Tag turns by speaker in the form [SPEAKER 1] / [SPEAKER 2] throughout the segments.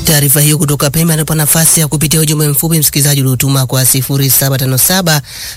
[SPEAKER 1] Taarifa hiyo kutoka Pemba inatupa nafasi ya kupitia ujumbe mfupi msikilizaji uliotuma kwa 0757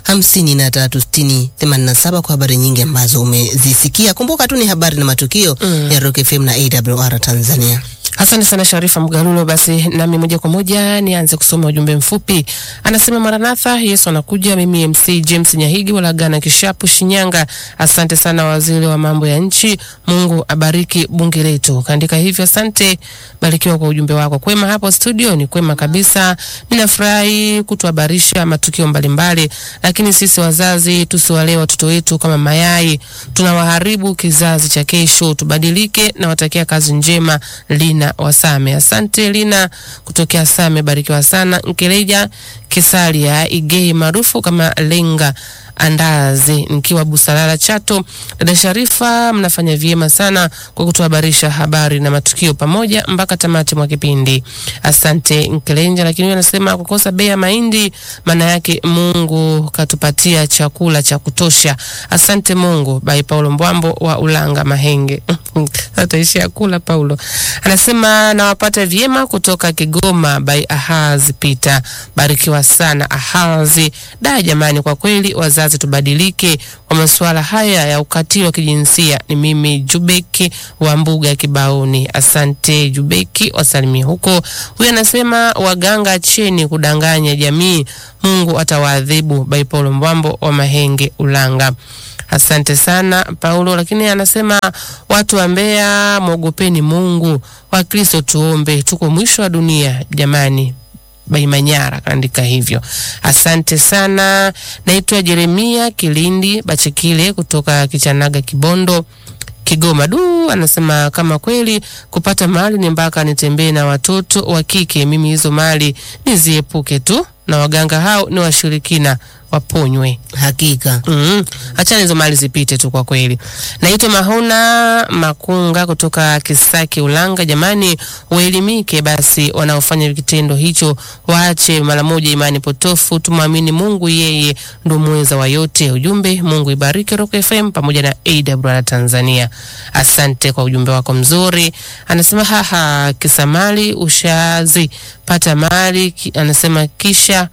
[SPEAKER 1] 5360 87 kwa habari nyingi ambazo umezisikia. Kumbuka tu ni habari na matukio
[SPEAKER 2] Mm.
[SPEAKER 1] ya Rock FM na AWR Tanzania.
[SPEAKER 2] Asante sana Sharifa Mgalulo. Basi nami moja kwa moja nianze kusoma ujumbe mfupi. Anasema Maranatha, Yesu anakuja. Mimi MC James Nyahigi Walagana Kishapu, Shinyanga. Asante sana waziri wa mambo ya nchi, Mungu abariki bunge letu. Kaandika hivyo, asante, barikiwa kwa ujumbe wako. Kwema hapo studio? Ni kwema kabisa, ninafurahi kutuhabarisha matukio mbalimbali, lakini sisi wazazi tusiwalee watoto wetu kama mayai, tunawaharibu kizazi cha kesho. Tubadilike na watakia kazi njema. Lina Wasame, asante Lina kutokea Same, barikiwa sana. Nkeleja Kisalia Igei maarufu kama Lenga Andazi, nikiwa Busalala Chato. Dada Sharifa, mnafanya vyema sana kwa kutuhabarisha habari na matukio pamoja mpaka tamati mwa kipindi. Asante Nkelenja. Lakini huyo anasema kukosa bei ya mahindi maana yake Mungu katupatia chakula cha kutosha. Asante Mungu. Bai Paulo Mbwambo wa Ulanga Mahenge ataishia kula. Paulo anasema nawapata vyema kutoka Kigoma. Bai Ahazi Pita, barikiwa sana Ahazi. Da jamani, kwa kweli wazazi tubadilike kwa masuala haya ya ukatili wa kijinsia. Ni mimi Jubeki wa mbuga ya Kibaoni. Asante Jubeki, wasalimie huko. Huyu anasema waganga, acheni kudanganya jamii, Mungu atawaadhibu. Bai Paulo Mbwambo wa Mahenge Ulanga. Asante sana Paulo. Lakini anasema watu wa Mbeya, mwogopeni Mungu. Wakristo tuombe, tuko mwisho wa dunia jamani. Baimanyara kaandika hivyo. Asante sana. Naitwa Jeremia Kilindi Bachekile kutoka Kichanaga, Kibondo, Kigoma. Du, anasema kama kweli kupata mali ni mpaka nitembee na watoto wa kike, mimi hizo mali niziepuke tu, na waganga hao ni washirikina, waponywe.
[SPEAKER 1] Hakika
[SPEAKER 2] Mm. Achana hizo mali zipite tu kwa kweli. Naitwa Mahona Makunga kutoka Kisaki Ulanga. Jamani, waelimike basi, wanaofanya kitendo hicho waache mara moja imani potofu, tumwamini Mungu, yeye ndo mweza wa yote. Ujumbe, Mungu ibariki Rock FM pamoja na AWR Tanzania. Asante kwa ujumbe wako mzuri. Anasema haha, kisa mali ushazi pata mali ki, anasema kisha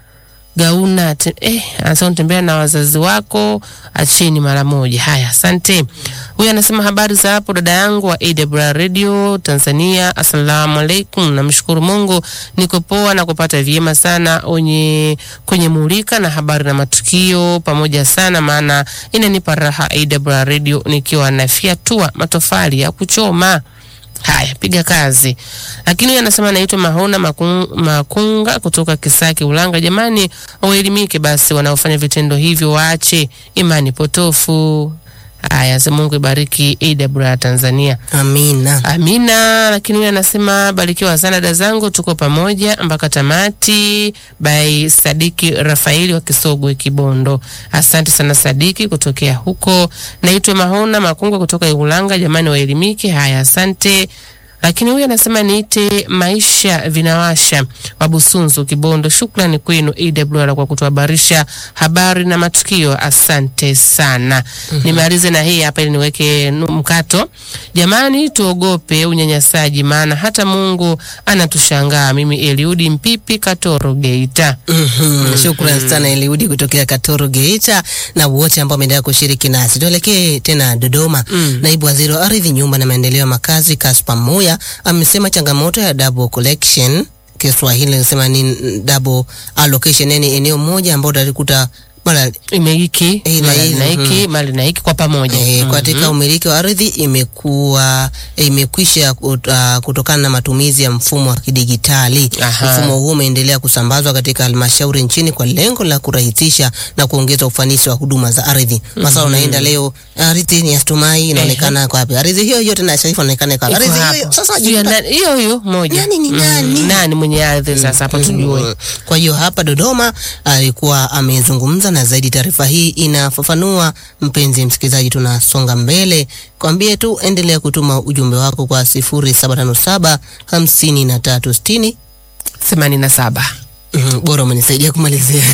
[SPEAKER 2] gauna te, eh, anasema tembea na wazazi wako, acheni mara moja. Haya, asante. Huyu anasema habari za hapo dada yangu wa AWR Radio Tanzania. Assalamu alaikum, namshukuru Mungu niko poa na kupata vyema sana onye kwenye mulika na habari na matukio pamoja sana, maana inanipa raha AWR Radio nikiwa nafyatua matofali ya kuchoma. Haya, piga kazi. Lakini huyu anasema anaitwa Mahona Makung, Makunga kutoka Kisaki Ulanga. Jamani, waelimike basi, wanaofanya vitendo hivyo waache imani potofu. Haya, sema Mungu ibariki AWR Tanzania.
[SPEAKER 1] amina.
[SPEAKER 2] Amina. Lakini huyu anasema barikiwa sana dada zangu, tuko pamoja mpaka tamati. By Sadiki Rafaeli wa Kisogwe Kibondo. Asante sana Sadiki kutokea huko. Naitwa Mahona Makunga kutoka Ulanga. Jamani waelimike. Haya, asante. Lakini huyu anasema niite maisha vinawasha wa Busunzu Kibondo. Shukrani kwenu AWR kwa kutuhabarisha habari na matukio, asante sana. Nimalize na hii hapa ili niweke nu- mkato. Jamani, tuogope unyanyasaji, maana hata Mungu anatushangaa. Mimi Eliudi Mpipi Katoro Geita.
[SPEAKER 1] Mhm. Shukrani sana Eliudi kutokea Katoro Geita na wote ambao wameendelea kushiriki nasi. Tuelekee tena Dodoma.
[SPEAKER 2] Mm.
[SPEAKER 1] Naibu Waziri wa Ardhi, Nyumba na Maendeleo ya Makazi Kaspa Moya amesema changamoto ya double collection, Kiswahili nasema ni double allocation, yani eneo moja ambao utalikuta mara
[SPEAKER 2] Imeiki
[SPEAKER 1] Eh, na
[SPEAKER 2] mali
[SPEAKER 1] hizi,
[SPEAKER 2] na hiki
[SPEAKER 1] mhm.
[SPEAKER 2] mali na hiki kwa pamoja.
[SPEAKER 1] Eh,
[SPEAKER 2] Mhm.
[SPEAKER 1] katika umiliki wa ardhi imekuwa eh, imekwisha kut- ah, kutokana na matumizi ya mfumo wa kidigitali.
[SPEAKER 2] Aha.
[SPEAKER 1] Mfumo huu umeendelea kusambazwa katika halmashauri nchini kwa lengo la kurahisisha na kuongeza ufanisi wa huduma za ardhi. Masa unaenda leo ardhi ni ya Stumai inaonekana kwa wapi? Ardhi hiyo hiyo tena Sharifa inaonekana kwa wapi?
[SPEAKER 2] Iko
[SPEAKER 1] Ardhi hiyo
[SPEAKER 2] hapo.
[SPEAKER 1] hiyo sasa
[SPEAKER 2] Sijui ya
[SPEAKER 1] jikuta-
[SPEAKER 2] nani- hiyo hiyo moja.
[SPEAKER 1] Nani ni
[SPEAKER 2] Mhm.
[SPEAKER 1] nani?
[SPEAKER 2] Nani mwenye ardhi sasa hapa tujue.
[SPEAKER 1] Kwa hiyo hapa Dodoma alikuwa amezungumza na zaidi. Taarifa hii inafafanua. Mpenzi msikilizaji, tunasonga mbele, kwambie tu endelea kutuma ujumbe wako kwa 0757 5360
[SPEAKER 2] themanini na saba.
[SPEAKER 1] Mhm, bora umenisaidia kumalizia.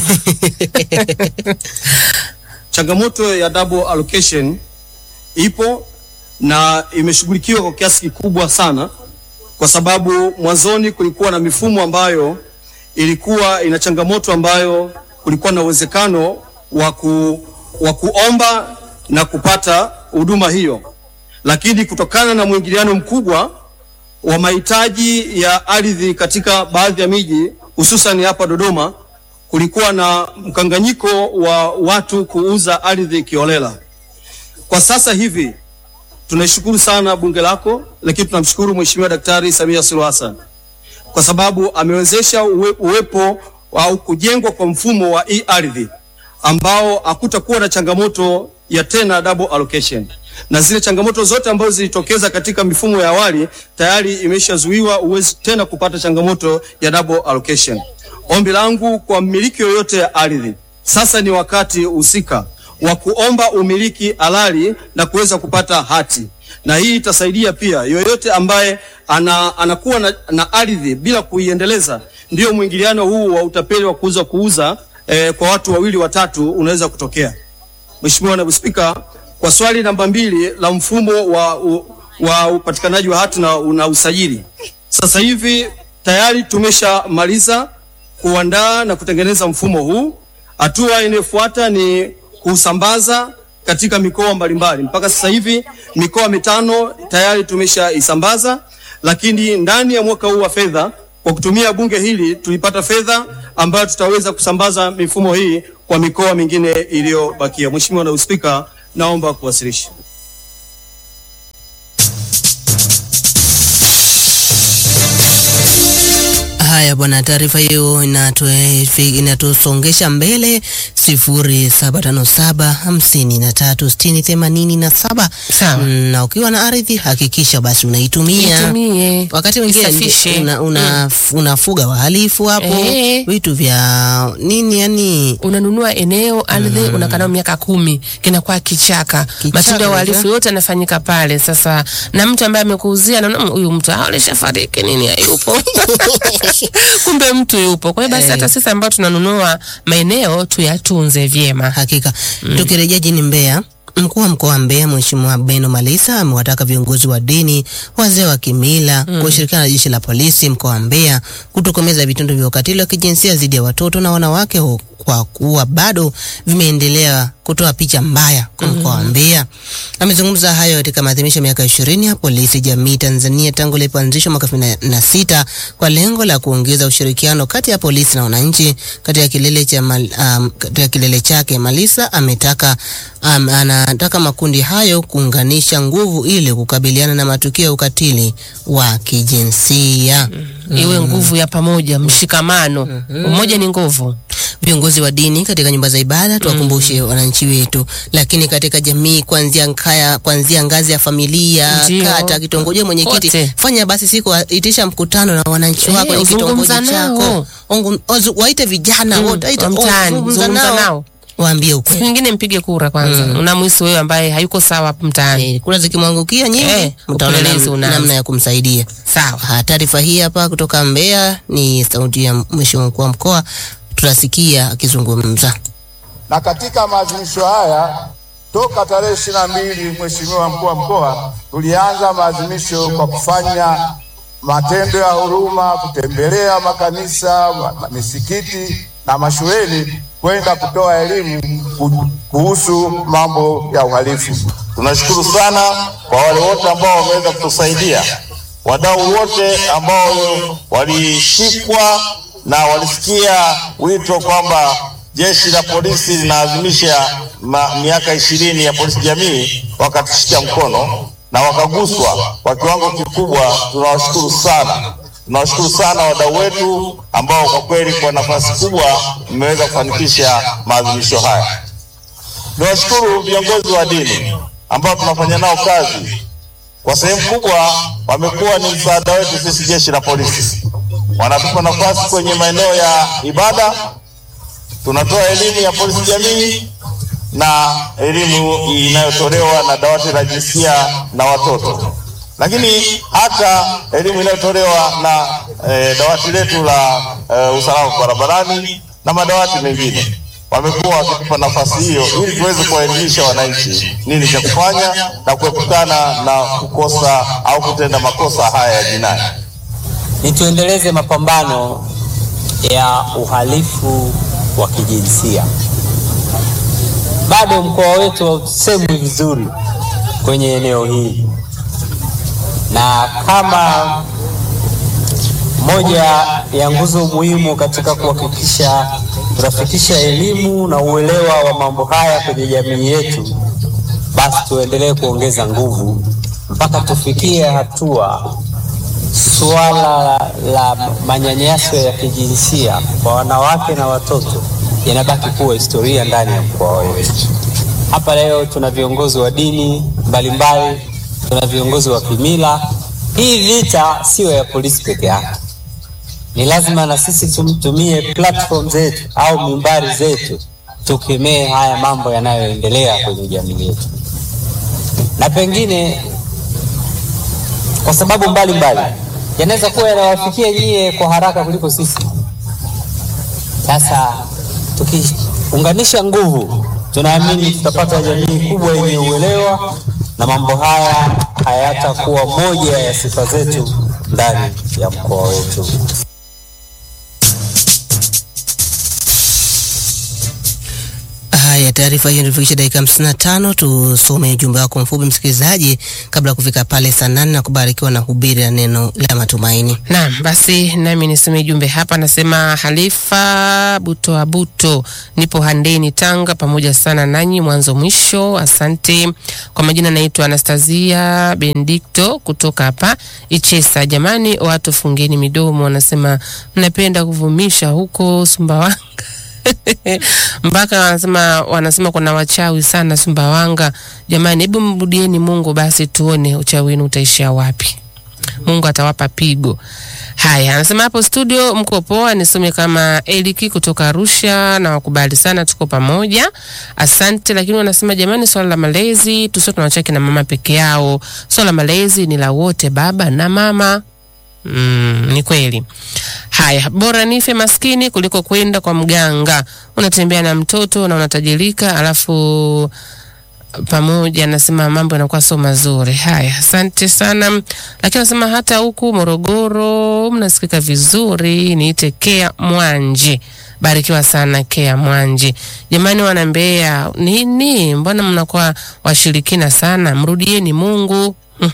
[SPEAKER 3] Changamoto ya double allocation ipo na imeshughulikiwa kwa kiasi kikubwa sana kwa sababu mwanzoni kulikuwa na mifumo ambayo ilikuwa ina changamoto ambayo kulikuwa na uwezekano wa ku, wa kuomba na kupata huduma hiyo, lakini kutokana na mwingiliano mkubwa wa mahitaji ya ardhi katika baadhi ya miji hususan hapa Dodoma, kulikuwa na mkanganyiko wa watu kuuza ardhi kiolela. Kwa sasa hivi tunaishukuru sana bunge lako, lakini tunamshukuru Mheshimiwa Daktari Samia Suluhu Hassan kwa sababu amewezesha uwe, uwepo au kujengwa kwa mfumo wa e-ardhi ambao hakutakuwa na changamoto ya tena double allocation, na zile changamoto zote ambazo zilitokeza katika mifumo ya awali tayari imeshazuiwa, uwezi tena kupata changamoto ya double allocation. Ombi langu kwa mmiliki yoyote ya ardhi, sasa ni wakati husika wa kuomba umiliki halali na kuweza kupata hati, na hii itasaidia pia yoyote ambaye ana, anakuwa na, na ardhi bila kuiendeleza. Ndio mwingiliano huu wa utapeli wa kuuza kuuza eh, kwa watu wawili watatu unaweza kutokea. Mheshimiwa Naibu Spika, kwa swali namba mbili la mfumo wa, u, wa upatikanaji wa hati na, na usajili, sasa hivi tayari tumeshamaliza kuandaa na kutengeneza mfumo huu. Hatua inayofuata ni kusambaza katika mikoa mbalimbali. Mpaka sasa hivi mikoa mitano tayari tumeshaisambaza, lakini ndani ya mwaka huu wa fedha kwa kutumia bunge hili tulipata fedha ambayo tutaweza kusambaza mifumo hii kwa mikoa mingine iliyobakia. Mheshimiwa Naibu Spika, naomba kuwasilisha.
[SPEAKER 1] Haya bwana, taarifa hiyo inatue- inatusongesha mbele sifuri saba tano saba hamsini na tatu sitini themanini na saba.
[SPEAKER 2] Sawa.
[SPEAKER 1] Mm, Na ukiwa na ardhi hakikisha basi unaitumia.
[SPEAKER 2] Itumie.
[SPEAKER 1] Wakati mwingine
[SPEAKER 2] Isafishe.
[SPEAKER 1] una, una, unafuga wahalifu hapo
[SPEAKER 2] Ehe.
[SPEAKER 1] vitu vya nini yani
[SPEAKER 2] unanunua eneo ardhi mm. unakaa nayo miaka kumi kinakuwa kichaka,
[SPEAKER 1] Kichaka
[SPEAKER 2] matendo ya uhalifu
[SPEAKER 1] kabisa.
[SPEAKER 2] yote yanafanyika pale. Sasa na mtu ambaye amekuuzia anaona "Mm, huyu mtu ah, alishafariki nini hayupo kumbe mtu yupo. Kwa hiyo basi
[SPEAKER 1] Eh.
[SPEAKER 2] hata sisi ambao tunanunua maeneo tuyatunze vyema.
[SPEAKER 1] Hakika. Tukirejea jini Mbeya, mkuu wa mkoa wa Mbeya Mheshimiwa Beno Malisa amewataka viongozi wa dini, wazee wa kimila kushirikiana na jeshi la polisi mkoa wa Mbeya kutokomeza vitendo vya ukatili wa kijinsia dhidi ya watoto na wanawake hu- kwa kuwa bado vimeendelea kutoa picha mbaya kwa mkoa wa Mbeya. Amezungumza hayo katika maadhimisho ya miaka ishirini ya polisi jamii Tanzania tangu ilipoanzishwa mwaka elfu mbili na sita kwa lengo la kuongeza ushirikiano kati ya polisi na wananchi. Katika kilele cha mal, um, katika kilele chake Malisa ametaka um, anataka makundi hayo kuunganisha nguvu ili kukabiliana na matukio ya ukatili wa kijinsia.
[SPEAKER 2] Iwe nguvu ya pamoja, mshikamano. Umoja ni nguvu.
[SPEAKER 1] Viongozi wa dini katika nyumba za ibada tuwakumbushe wananchi wetu, lakini katika jamii, kuanzia nkaya, kuanzia ngazi ya familia,
[SPEAKER 2] Ndio.
[SPEAKER 1] kata, kitongoji, mwenyekiti,
[SPEAKER 2] Kote.
[SPEAKER 1] fanya basi siku itisha mkutano na wananchi
[SPEAKER 2] Eh,
[SPEAKER 1] wako kwenye kitongoji
[SPEAKER 2] zungumza
[SPEAKER 1] chako,
[SPEAKER 2] nao.
[SPEAKER 1] Ongu- ozu- waite vijana
[SPEAKER 2] Mm,
[SPEAKER 1] wote, waite-
[SPEAKER 2] wa mtaani,
[SPEAKER 1] zungumza
[SPEAKER 2] zungumza nao.
[SPEAKER 1] waambie
[SPEAKER 2] Siku
[SPEAKER 1] ukweli.
[SPEAKER 2] nyingine mpige kura kwanza. Unamwisi wewe ambaye hayuko sawa mtaani.
[SPEAKER 1] Eh, Kura zikimwangukia nyingi,
[SPEAKER 2] Eh,
[SPEAKER 1] mtaona
[SPEAKER 2] upelelezi
[SPEAKER 1] nam-
[SPEAKER 2] unaanza.
[SPEAKER 1] namna ya kumsaidia.
[SPEAKER 2] Sawa.
[SPEAKER 1] Ha, Taarifa hii hapa kutoka Mbeya ni sauti ya Mheshimiwa mkuu wa mkoa, tutasikia akizungumza.
[SPEAKER 4] na katika maadhimisho haya toka tarehe ishirini na mbili Mheshimiwa mkuu wa mkoa, tulianza maadhimisho kwa kufanya matendo ya huruma, kutembelea makanisa, ma- ma- misikiti na mashuleni kwenda kutoa elimu ku- kuhusu mambo ya uhalifu.
[SPEAKER 5] Tunashukuru sana kwa wale wote ambao wameweza kutusaidia, wadau wote ambao walishikwa na walisikia wito kwamba jeshi la polisi linaadhimisha ma- miaka ishirini ya polisi jamii, wakatushika mkono na wakaguswa kwa kiwango kikubwa. Tunawashukuru sana, tunawashukuru sana wadau wetu ambao kwa kweli kwa nafasi kubwa mmeweza kufanikisha maadhimisho haya. Niwashukuru viongozi wa dini ambao tunafanya nao kazi, kwa sehemu kubwa wamekuwa ni msaada wetu sisi jeshi la polisi. Wanatupa nafasi kwenye maeneo ya ibada, tunatoa elimu ya polisi jamii na elimu inayotolewa na dawati la jinsia na watoto, lakini hata elimu inayotolewa na eh, dawati letu la eh, usalama barabarani na madawati mengine wamekuwa wakitupa nafasi hiyo ili tuweze kuwaelimisha wananchi nini cha kufanya na kuepukana na kukosa au kutenda makosa haya ya jinai.
[SPEAKER 6] ni tuendeleze mapambano ya uhalifu wa kijinsia. Bado mkoa wetu hausemwi vizuri kwenye eneo hili, na kama moja ya nguzo muhimu katika kuhakikisha tunafikisha elimu na uelewa wa mambo haya kwenye jamii yetu, basi tuendelee kuongeza nguvu mpaka tufikie hatua suala la manyanyaso ya kijinsia kwa wanawake na watoto yanabaki kuwa historia ndani ya mkoa wetu. Hapa leo tuna viongozi wa dini mbalimbali, tuna viongozi wa kimila. Hii vita siyo ya polisi peke yake, ni lazima na sisi tumtumie platform zetu au mimbari zetu tukemee haya mambo yanayoendelea kwenye jamii yetu, na pengine kwa sababu mbalimbali yanaweza kuwa yanawafikia nyie kwa haraka kuliko sisi. Sasa tukiunganisha nguvu, tunaamini tutapata jamii kubwa yenye uelewa na mambo haya hayatakuwa moja ya sifa zetu ndani ya mkoa wetu.
[SPEAKER 1] Haya, taarifa hiyo ilifikisha dakika hamsini na tano. Tusome ujumbe wako mfupi msikilizaji, kabla ya kufika pale saa nane na kubarikiwa na hubiri la neno la matumaini.
[SPEAKER 2] Naam, basi nami nisome jumbe hapa. Nasema Halifa Buto Abuto, nipo Handeni, Tanga, pamoja sana nanyi mwanzo mwisho. Asante kwa majina, naitwa Anastasia Benedikto kutoka hapa Ichesa. Jamani, watu fungeni midomo, wanasema mnapenda kuvumisha huko Sumbawanga mpaka wanasema wanasema kuna wachawi sana Sumbawanga. Jamani, hebu mrudieni Mungu basi, tuone uchawi wenu utaishia wapi. Mungu atawapa pigo. Haya, anasema hapo studio mko poa, nisome kama Eliki kutoka Arusha na wakubali sana, tuko pamoja, asante. Lakini wanasema jamani, swala la malezi tusio tunawachaki na mama peke yao, swala la malezi ni la wote, baba na mama. Mm, ni kweli. Haya, bora nife maskini kuliko kwenda kwa mganga. Unatembea na mtoto na unatajirika, alafu pamoja nasema mambo yanakuwa sio mazuri. Haya, asante sana. Lakini nasema hata huku Morogoro mnasikika vizuri. Niite Kea Mwanje, barikiwa sana Kea Mwanje. Jamani, wana Mbeya nini, mbona mnakuwa washirikina sana? Mrudieni Mungu.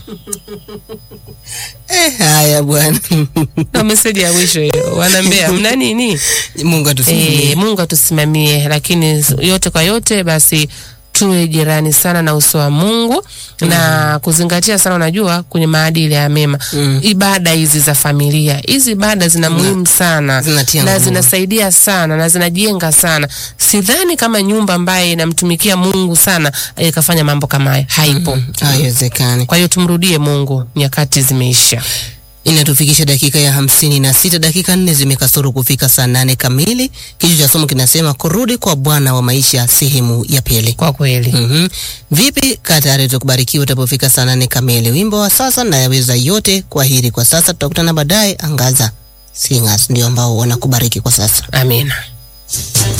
[SPEAKER 1] Eh, haya bwana.
[SPEAKER 2] Ndo meseji ya mwisho hiyo. Wana Mbeya mna nini?
[SPEAKER 1] Mungu atusimamie.
[SPEAKER 2] E, Mungu atusimamie, lakini yote kwa yote basi tuwe jirani sana na uso wa Mungu na kuzingatia sana, unajua kwenye maadili ya mema
[SPEAKER 1] Mm.
[SPEAKER 2] ibada hizi za familia, hizi ibada zina muhimu sana
[SPEAKER 1] zinatia
[SPEAKER 2] na
[SPEAKER 1] nguvu.
[SPEAKER 2] zinasaidia sana na zinajenga sana. Sidhani kama nyumba ambaye inamtumikia Mungu sana ikafanya mambo kama haya, haipo.
[SPEAKER 1] Haiwezekani.
[SPEAKER 2] Kwa hiyo tumrudie Mungu, nyakati zimeisha.
[SPEAKER 1] Inatufikisha dakika ya hamsini na sita, dakika nne zimekasoro kufika saa nane kamili. Kichwa cha somo kinasema kurudi kwa Bwana wa maisha, sehemu ya pili.
[SPEAKER 2] Kwa kweli
[SPEAKER 1] Mhm. Vipi Katari tukubarikiwa utapofika saa nane kamili. Wimbo wa sasa na yaweza yote. Kwa heri kwa sasa, tutakutana baadaye. Angaza Singers ndio ambao wanakubariki kwa sasa.
[SPEAKER 2] amina.